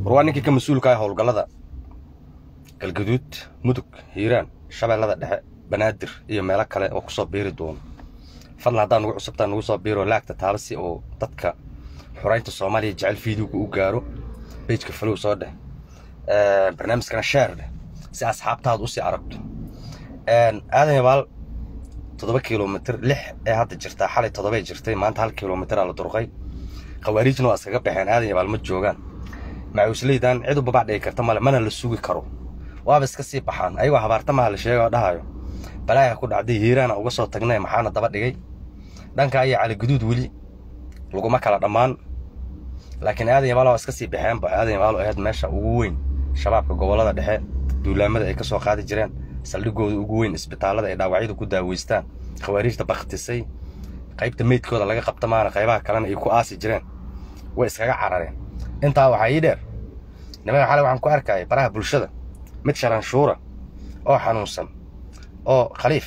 war waa ninkii ka mas-uulka ah howlgallada galgaduud mudug hiiraan shabeellada dhexe banaadir iyo meelo kale oo kusoo biiri doono fadlan haddaa nugu cusubtaa nugu soo biiro laagta taaba si oo dadka xuraynta soomaaliya jecel fiidiyowga u gaaro bejka falow soo dheh barnaamijkana sheer dheh si asxaabtaada usii aragto aadan yabaal toddoba kilomitr lix ee hadda jirtaa xalay toddobay jirtay maanta hal kilomitraa la durqay khawaariijna waa iskaga baxeen aadan yabaal ma joogaan macuusleydan cid u babac dhigi karta male mana la sugi karo waaba iska sii baxaan ayagoo habaartamaha la sheega oo dhahayo balaaya ku dhacday hiiraana uga soo tagnay maxaana daba dhigay dhanka ayaa caligaduud weli laguma kala dhammaan laakiin aadan yabaal waa iska sii baxeenba aadan yabaal oo ahayd meesha ugu weyn shabaabka gobollada dhexe duulaamada ay ka soo qaadi jireen saldhigooda ugu weyn isbitaallada ay dhaawacyada ku daaweystaan khawaariijta baktisay qaybta meydkooda laga qabta maana qaybaha kalena ay ku aasi jireen way iskaga carareen intaa waxaa ii dheer nimanka xalay waxaan ku arkayay baraha bulshada mid sharanshuura oo xanuunsan oo khaliif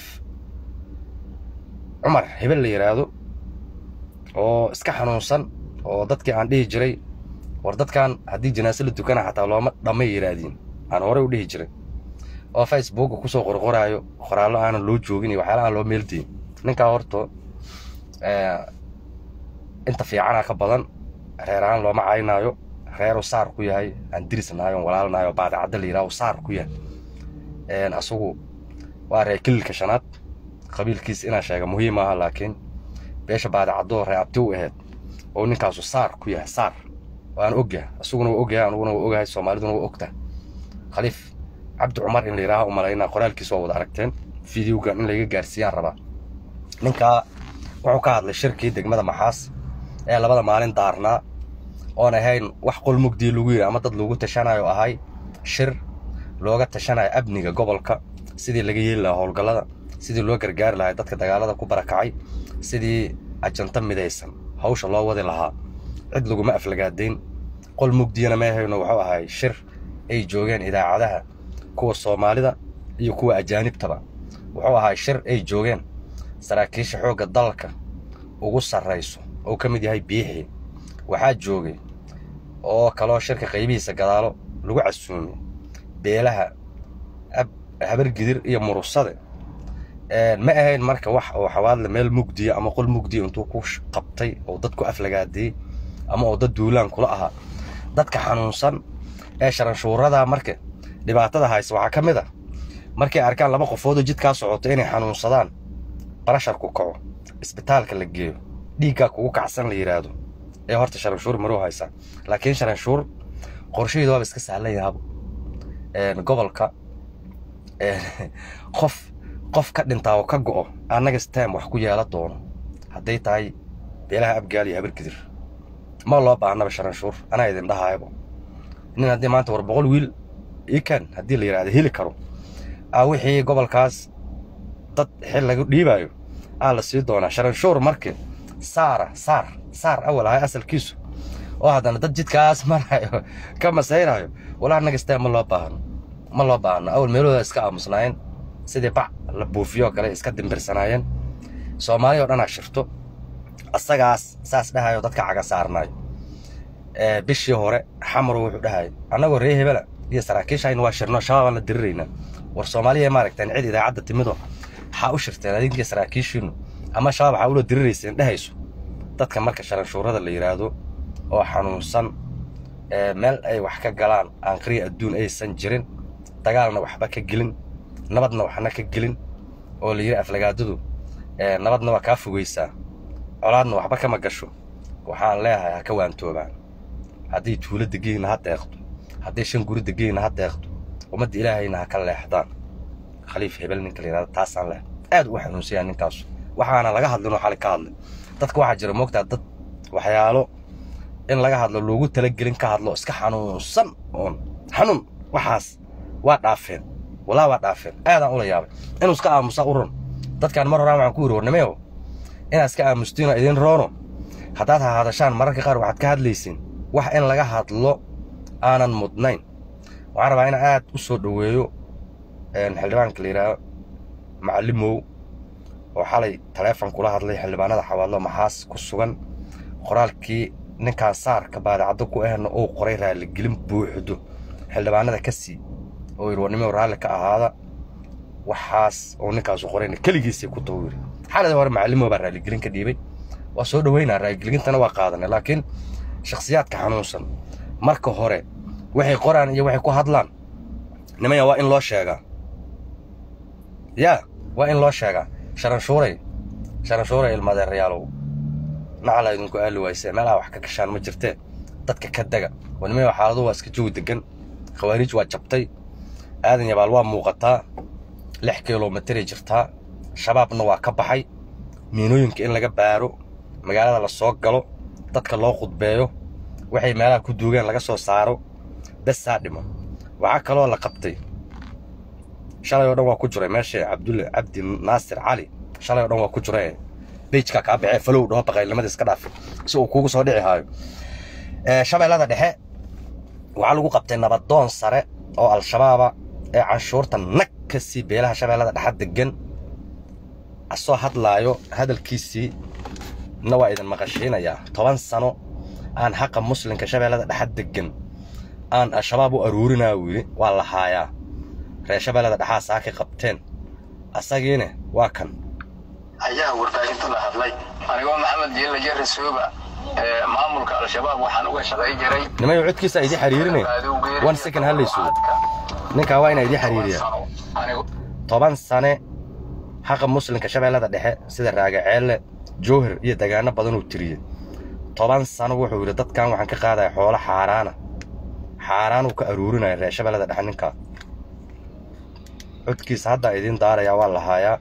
cumar hebel la yidhaahdo oo iska xanuunsan oo dadkii aan dhihi jiray war dadkan haddii janaase la dukana xataa looma dhammay yidhaahdiin aan horey u dhihi jiray oo facebooka kusoo qorqoraayo qoraallo aanan loo joogin iyo waxyaala aan loo meeldiin ninkaa horto inta fiicana ka badan reer ahaan looma caynaayo reeru saar ku yahay aan dirisnahay on walaalnahay oo baadacadda la yidhaho saar ku yahay asagu waa reer kililka shanaad qabiilkiis inaa sheega muhiim aha laakiin beesha baadacaddo ree abti u ahayd oo ninkaasu saar ku yahay saar waan ogyahay asaguna waa ogyahay anuguna waa ogahay soomaaliduna waa ogtahay khaliif cabdi cumar in la yidhaaha u malaynaa qoraalkiis waa wada aragteen fideogan in layga gaarsiiyaan rabaa ninkaa wuxuu ka hadlay shirkii degmada maxaas ee labada maalin daarnaa oon ahayn wax qol mugdii lagu yidhi ama dad lagu tashanayo ahay shir looga tashanayo amniga gobolka sidii laga yeeli lahaa howlgallada sidii loo gargaari lahaa dadka dagaalada ku barakacay sidii ajanta midaysan hawsha loo wadi lahaa cid laguma aflagaadayn qol mugdiyana ma ahayno wuxuu ahay shir ay joogeen idaacadaha kuwa soomaalida iyo kuwa ajaanibtaba wuxuu ahay shir ay joogeen saraakiisha xoogga dalka ugu sarrayso oo ka mid yahay biixii waxaa joogay oo kaloo shirka qaybihiisa gadaalo lagu casuumay beelaha habargidir iyo murusade ma ahayn marka wax oo xawaadle meel mugdiya ama qol mugdiya intuu ku qabtay oo dad ku aflagaadiyey ama oo dad duulaan kula ahaa dadka xanuunsan ee sharanshuurada marka dhibaatada haysa waxaa ka mid a markay arkaan laba qofoodoo jidkaa socoto inay xanuunsadaan barasharku kaco isbitaalka la geeyo dhiiggaa kugu kacsan la yidhaahdo ee horta sharanshuur maruu haysaa laakiin sharanshuur qorshaheedu waaba iska sahlan yahaabo gobolka qof qof ka dhintaa oo ka go'o annaga stem wax ku yeela doono hadday tahay beelaha abgaal iyo habargidir ma loo baahnaba sharanshuur anaa idin dhahaayabo nin haddii maanta war boqol wiil ikan haddii la yidhahdo heli karo aa wixii gobolkaas dad xil lagu dhiibaayo aa la sii doonaa sharanshuur markii saara saar saar awal ahay asalkiisu oo haddana dad jidkaas marayo ka masayraayo walaa annaga stem ma loo baahno ma loo baahno awal meelahooda iska aamusnaayeen sidii bac la buufiyoo kale iska dimbirsanaayeen soomaaliya o dhanaa shirto asagaas saas dhahayo dadka caga saarnaayo bishii hore xamaru wuxuu dhahay annagoo ree hebela iyo saraakiishayna waa shirno shabaabaan la diriraynaa war soomaaliya maaragteen cid idaacadda timido waxaa u shirteen adinkiiyo saraakiishiinu ama shabaab waxaa ula dirirayseen dhehayso dadka marka sharanshuurada la yidhaahdo oo xanuunsan meel ay wax ka galaan aanqriya adduun aysan jirin dagaalna waxba ka gelin nabadna waxna ka gelin oo la yidhi aflagaadadu nabadna waa kaa fogaysaa colaadna waxba kama gasho waxaan leeyahay ha ka waantoobaan hadday tuulo degihiinna ha deeqdo hadday shan guri degihiinna ha deeqdo ummadda ilaahayna ha ka leexdaan khaliif hebel ninka la yidhahdo taasaan leh aad u xanuunsayaa ninkaasu waxaana laga hadlinoo xali ka hadlay dadka waxaa jira moogtaa dad waxyaalo in laga hadlo loogu talagelin ka hadlo iska xanuunsan oon xanuun waxaas waa dhaafeen walaa waa dhaafeen aadaan ula yaabay inuu iska aamusaa u ron dadkaan mar horaan waxaan ku yidhi warnimeyo inaad iska aamustiinoo idin roono haddaad hahadashaan mararka qaar waxaad ka hadlaysiin wax in laga hadlo aanan mudnayn waxaan rabaa in aad u soo dhoweeyo xildhibaanka la yidhaaho macallimow oo xalay taleefon kula hadlay xildhibaanada xawaadlo maxaas ku sugan qoraalkii ninkaan saarka baadacaddo ku ahna uu qoray raaligelin buuxdo xildhibaanada ka sii oo yidhi warnimo raalli ka ahaada waxaas oo ninkaasu qorayna keligiisay ku taho yidhi xaaladii hore macallimo baa raaligelin ka dhiibay waa soo dhoweynaa raaligeliintana waa qaadanay laakiin shakhsiyaadka xanuunsan marka hore waxay qoraan iyo waxay ku hadlaan nimaya waa in loo sheegaa yaa waa in loo sheegaa sharanshuuray sharanshuuray ilmadeerayaalow nacala idinku aali waysee meelaha wax ka gashaan ma jirtee dadka ka dega oo nimaya xaaladu waa iska joog degan khawaariij waa jabtay aadan yabaal waa muuqataa lix kilomitray jirtaa shabaabna waa ka baxay miinooyinka in laga baaro magaalada la soo galo dadka loo khudbeeyo waxay meelaha ku duugeen laga soo saaro besaa dhimo waxaa kaloo la qabtay shalay oo dhan waa ku jiray meesha cabdulle cabdi naasir cali shalay oo dhan waa ku jira bejka kaa baxee falow dhaho baqaylnimada iska dhaafi si uu kuugu soo dhici haayo shabeellada dhexe waxaa lagu qabtay nabadoon sare oo al-shabaaba ee canshuurta nag ka sii beelaha shabeellada dhexe degan asoo hadlaayo hadalkiisii na waa idin maqashiinayaa toban sano aan xaqa muslimka shabeellada dhexe degan aan al-shabaab u aruurinaa uu yidhi waa la haayaa reer shabeellada dhexaa saakay qabteen asagiina waa kan ayaa warbaahinta la hadlay anigoo maxamed jiilla jere suuba maamulka al-shabaab waxaan uga shaqay jiray nimayo codkiisa idii xiriirinay one second hallaysugo ninkaa waa inaa idii xiriiriya toban sane xaqa muslimka shabeellada dhexe sida raagaceelle jowhar iyo degaano badanuu tiriyey toban sano wuxuu yidhi dadkan waxaan ka qaadaya xoolo xaaraana xaaraanuu ka aruurinaya reer shabeellada dhexe ninkaa codkiisa haddaa idiin daarayaa waa la haayaa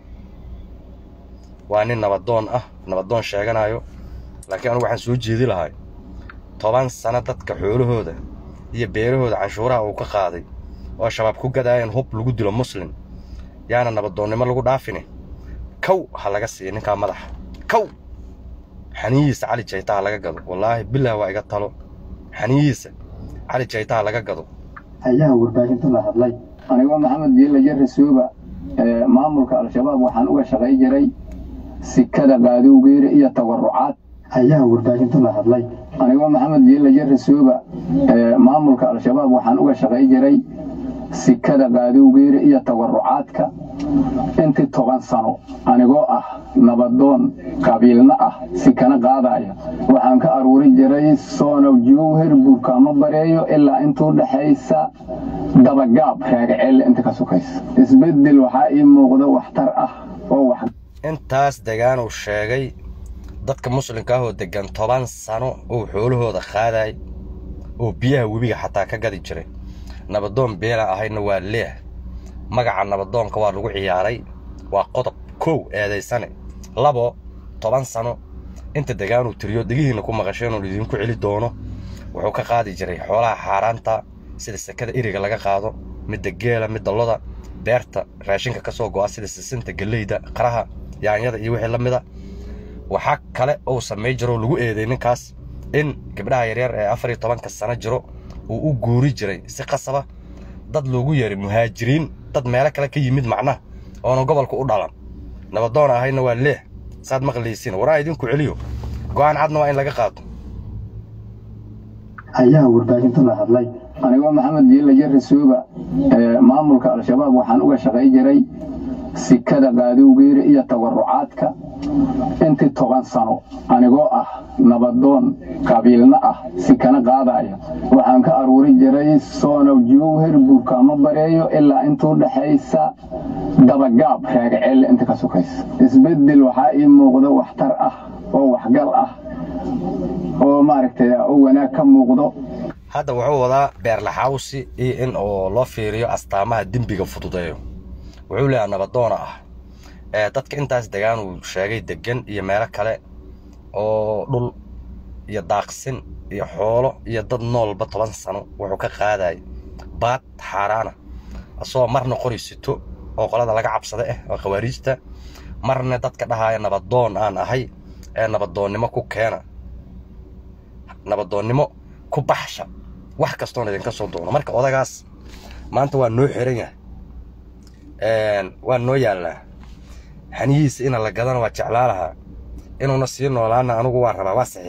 waa nin nabadoon ah nabadoon sheeganayo laakiin anugu waxaan soo jeedi lahay toban sano dadka xoolahooda iyo beerahooda canshuuraha uu ka qaaday oo shabaab ku gadaayeen hub lagu dilo muslim yaana nabadoonnimo lagu dhaafine kow ha laga siiya ninkaa madaxa kow xaniyihiisa cali jayta ha laga gado wallaahi bilah waa iga talo xaniyihiisa cali jayta ha laga gado ayaa warbaahinta la hadlay anigoo maxamed jiilla jere suuba maamulka al-shabaab waxaan uga shaqay jiray sikada qaadowgeere iyo tawarucaad ayaa warbaahinta la hadlay anigoo maxamed jiilla jere suuba maamulka al-shabaab waxaan uga shaqay jiray sikada qaadowgeere iyo tawarucaadka intii toban sano anigoo ah nabadoon qabiilna ah sikana qaadaya waxaan ka aruuri jiray soonow jowher buurkaamo bareeyo ilaa intuu dhexaysa dabagaab raagaceelle inta ka sukaysa isbeddel waxaa ii muuqda waxtar ah oo wax intaas degaanuu sheegay dadka muslimka ahoo deggan toban sano uu xoolahooda qaaday oo biyaha webiga xataa ka gadi jiray nabadoon beela ahayna waa leeh magaca nabadoonka waa lagu ciyaaray waa qodob kow eedaysane labo toban sano inta degaanuu tiriyo degihiinna ku maqasheen oo idinku celi doono wuxuu ka qaadi jiray xoolaha xaaraanta sida sekada iriga laga qaado midda geela midda loda beerta raashinka ka soo go'a sida sisinta gelleyda qaraha yaanyada iyo wixii la mida waxaa kale uu samay jiroo lagu eeday ninkaas in gabdhaha yaryar ee afar iyo tobanka sano jiro uu u guuri jiray si qasaba dad loogu yeeray muhaajiriin dad meelo kale ka yimid macnaha oona gobolka u dhalan nabadoon ahayna waa leeh saad maqlaysiin waraa idinku celiyo go'aan cadna waa in laga qaato ayaa warbaahinta la hadlay anigoo maxamed jiilla jere suuba maamulka al-shabaab waxaan uga shaqay jiray sikada qaadowgeere iyo tawarucaadka intii toban sano anigoo ah nabadoon qabiilna ah sikana qaadaya waxaan ka aruuri jiray soonow jowher buurkaamo bareeyo ilaa intuu dhexaysa dabagaab raagaceelle inta ka sukaysa isbeddel waxaa ii muuqda waxtar ah oo waxgal ah oo maaragtay oo wanaag ka muuqdo hadda wuxuu wadaa beerlaxawsi iyo in oo loo fiiriyo astaamaha dembiga fududeeyo wuxuu leeyaha nabadoona ah ee dadka intaas degaan uu sheegay degan iyo meelo kale oo dhul iyo daaqsin iyo xoolo iyo dad noolba toban sano wuxuu ka qaadayay baad xaaraana asagoo marna qori sito oo qolada laga cabsada ah oo khawaariijta marna dadka dhahaya nabadoon aan ahay ee nabadoonnimo ku keena nabadoonnimo ku baxsha wax kastoon idinka soo doono marka odagaas maanta waa noo xiran yahay waa noo yaallaa xaniyihiisa ina la gadana waa jeclaa lahaa inuuna sii noolaana anugu waa rabaa waa saxiixay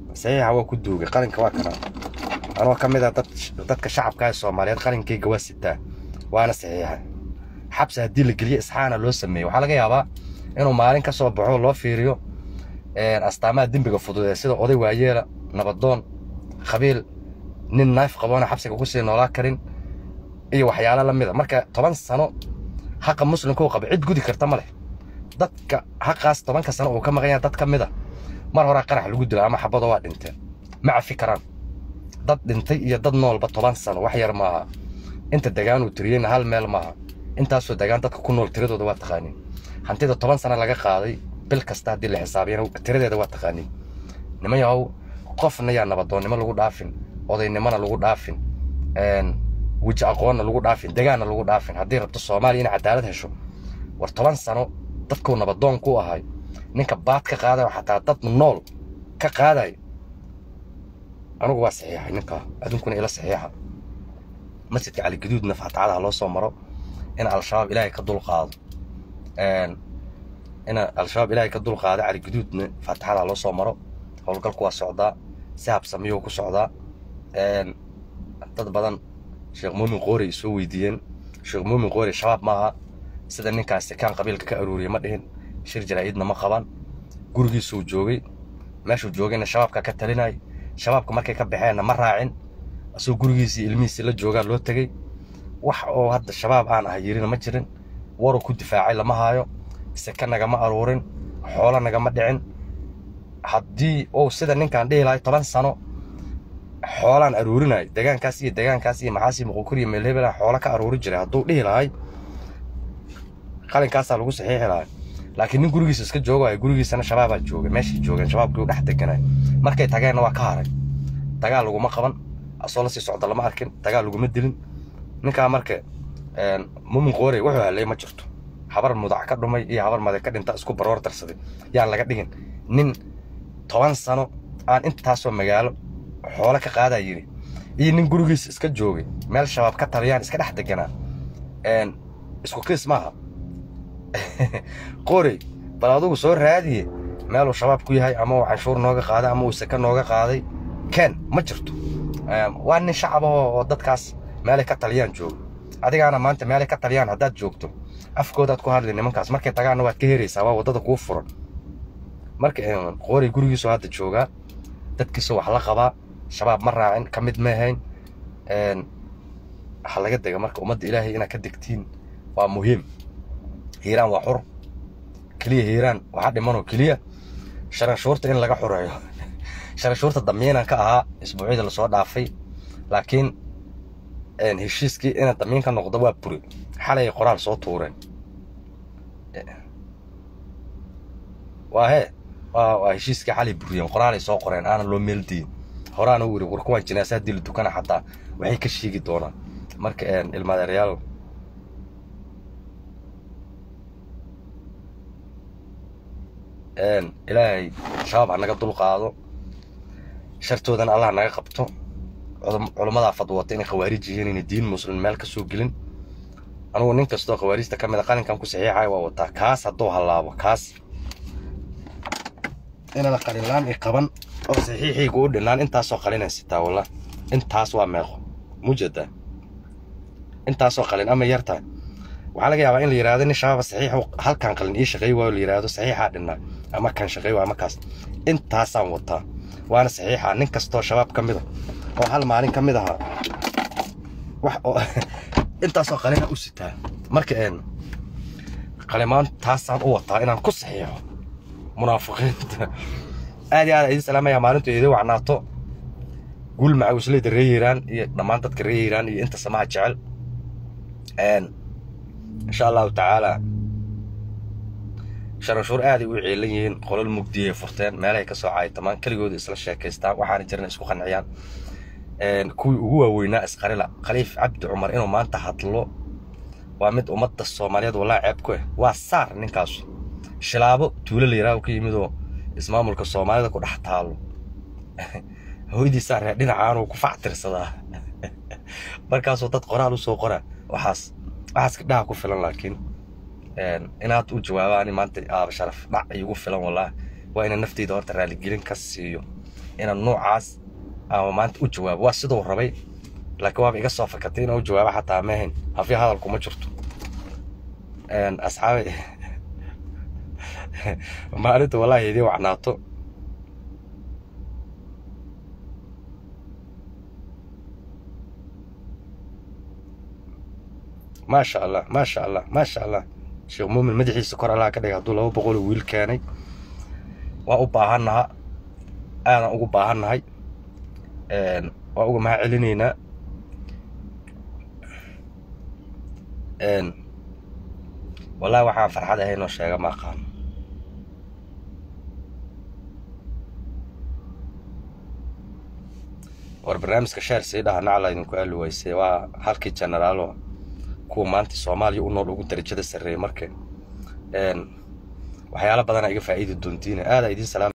saxiixa waa ku duugay qalinka waa kana anoo ka mid ah dad dadka shacabka ee soomaaliyeed qalinkayga waa sitaa waana saxiixa xabsi haddii la geliyo isxaana loo sameeyo waxaa laga yaabaa inuu maalin ka soo baxo loo fiiriyo astaamaha dembiga fududee sida oday waayeela nabadoon khabiil nin naif qaboona xabsiga kusii noolaa karin iyo waxyaalo la mida marka toban sano haqa muslimka uu qaba cid gudi karta ma leh dadka haqaas tobanka sano uu ka maqan yahay dad ka mid a mar horaa qarax lagu dilo ama xabado waa dhinteen ma cafi karaan dad dhintay iyo dad noolba toban sano wax yar maaha inta degaan uu tiriyeyna hal meel maaha intaasoo degaan dadka ku nool tiradooda waa taqaaniin hantida toban sano laga qaaday bil kasta haddii la xisaabiyana tiradeeda waa taqaaniin niman yahow qofna yaa nabadoonnimo lagu dhaafin odaynimona lagu dhaafin weji aqoonna lagu dhaafin degaanna lagu dhaafin haddii rabto soomaaliya inay cadaalad hesho war toban sano dadkuu nabadoon ku ahay ninka baad ka qaadayo xataa dad nool ka qaadayo anugu waa saxiixay ninkaa adunkuna ila saxiixa masjidka caligaduudna faatacadaha loo soo maro in al-shabaab ilaahay ka dulqaado in al-shabaab ilaahay ka dulqaado caligaduudna faatixadaha loo soo maro howlgalku waa socdaa si habsamiyuu ku socdaa dad badan sheekh muumin qoori ay soo weydiiyeen sheekh muumin qoori shabaab maaha sida ninkaas sekaan qabiilka ka aruuriyey ma dhihin shir jaraa'idna ma qaban gurigiisuu joogay meeshuu joogayna shabaabka ka talinay shabaabka markay ka baxeenna ma raacin asagoo gurigiisii ilmihiisii la joogaa loo tegey wax oo hadda shabaab aan ah yirina ma jirin waruu ku difaacay lama haayo seke nagama aruurin xoolo nagama dhicin haddii uu sida ninkaan dhihi lahay toban sano xoolaan aruurinay degaankaas iyo degaankaas iyo maxaasi muqukuriya meelhebela xoolo ka aruuri jiray hadduu dhihi lahay qalinkaasaa lagu saxiixi lahay laakiin nin gurigiisa iska joogayo gurigiisana shabaabaa joogay meeshay joogeen shabaabkii u dhex deganay markay tageenna waa ka haray dagaal laguma qaban asoo lasii socda lama arkin dagaal laguma dilin ninkaa marka mumin qoorey wuxuu halay ma jirto habar mudac ka dhumay iyo habar made ka dhinta isku baroor darsaday yaan laga dhigin nin toban sano aan intaasoo magaalo xoolo ka qaadaa yidhi iyo nin gurigiisa iska joogay meel shabaab ka taliyaan iska dhex deganaa isku kiis maaha qorey bal adugu soo raadiye meeluu shabaab ku yahay ama uu canshuur nooga qaaday ama uu seke nooga qaaday ken ma jirto waa nin shacab oo dadkaas meelay ka taliyaan joogo adigaana maanta meelay ka taliyaan haddaad joogto afkoodaad ku hadli nimankaas markay tagaanna waad ka heraysaa waa waddada kuu furan marka qoorey gurigiisu hadda joogaa dadkiisu wax la qabaa shabaab ma raacin ka mid ma ahayn ha laga dega marka ummadda ilaahay inaad ka degtiin waa muhiim hiiraan waa xur keliya hiiraan waxaa dhimanoo keliya sharanshuurta in laga xureeyo sharanshuurta damiinan ka ahaa isbuucyada lasoo dhaafay laakiin heshiiskii ina damiin ka noqdo waa buri xalay qoraal soo tuureen waa hee waa heshiiskii xalay buriyeen qoraalay soo qoreen aanan loo meeldiyin horaana u yiri war kuwaan jinaasa haddii la dukana xataa waxay ka sheegi doonaan marka ilmaadeeryaal ilaahay shabaab ha naga dulqaado shartoodana allah naga qabto culammadaa fadwata inay khawaarij yihiin inay diin muslim meel ka soo gelin anugu nin kastoo khawaarijta ka mid a qalinkan ku saxiixaya waa wataa kaas hadduu hallaabo kaas inana qalinlaan i qaban oo saxiixiyga u dhinaan intaasoo qalinay sitaa walla intaas waa meeqo mujada intaasoo qalin ama yartahay waxaa laga yaabaa in la yidhahdo nin shabaaba saxiix halkan qalin ii shaqeey waayo la yidhahdo saxiixaa dhinnaa ama kan shaqeey waa ama kaas intaasaan wataa waana saxiixa nin kastoo shabaab ka mid a oo hal maalin ka mid ahaa wax oo intaasoo qalina u sitaa marka een qalimaan taasaan u wataa inaan ku saxiixo munaafiqiinta aad iyo aad idin salaamaya maalintu idin wacnaato guul macawisleyda ree hiiraan iyo dhammaan dadka ree hiiraan iyo inta samaha jecel insha allahu tacaala sharanshuur aaday u ciilan yihiin qolol mugdiyay furteen meelahay ka soo caaytamaan keligooda isla sheekaystaan waxaana jirana isku qanciyaan kuwii ugu waaweynaa isqarila khaliif cabdi cumar inuu maanta hadlo waa mid ummadda soomaaliyeed walaa ceeb ku ah waa saar ninkaasu shilaabo tuulo la yidhaah ka yimidoo ismaamulka soomaalida ku dhex taalo hooydiisaa reer dhinacaanuu ku factirsadaa markaasuu dad qoraal u soo qora waxaas waxaas gabdhaha ku filan laakiin inaad u jawaabaan maanta aaba sharaf dhac iigu filan walaa waa ina nafteyda horta raaligelin ka siiyo inaan noocaas ama maanta u jawaabo waa siduu rabay laakiin waaba iga soo fakatay inaan u jawaabo xataa maahayn hafi hadalku ma jirto asxaabi maalinta wallaahi idii wacnaato maasha allah maasha allah maasha allah sheekh muumin madaxiisa kor allaha ka dhigay hadduu laba boqoloo wiil keenay waa u baahannaha aadan ugu baahannahay waa uga mahad celinaynaa wallahi waxaan farxad ahaynoo sheega ma aqaano war barnaamijka sheer sii dhaha nacla idinku aali waysay waa halkii generaalo kuwa maanta soomaaliya u nool ugu darajada sarreeyay marka waxyaalo badana iga faa'iidi doontiina aadaa idiin salaam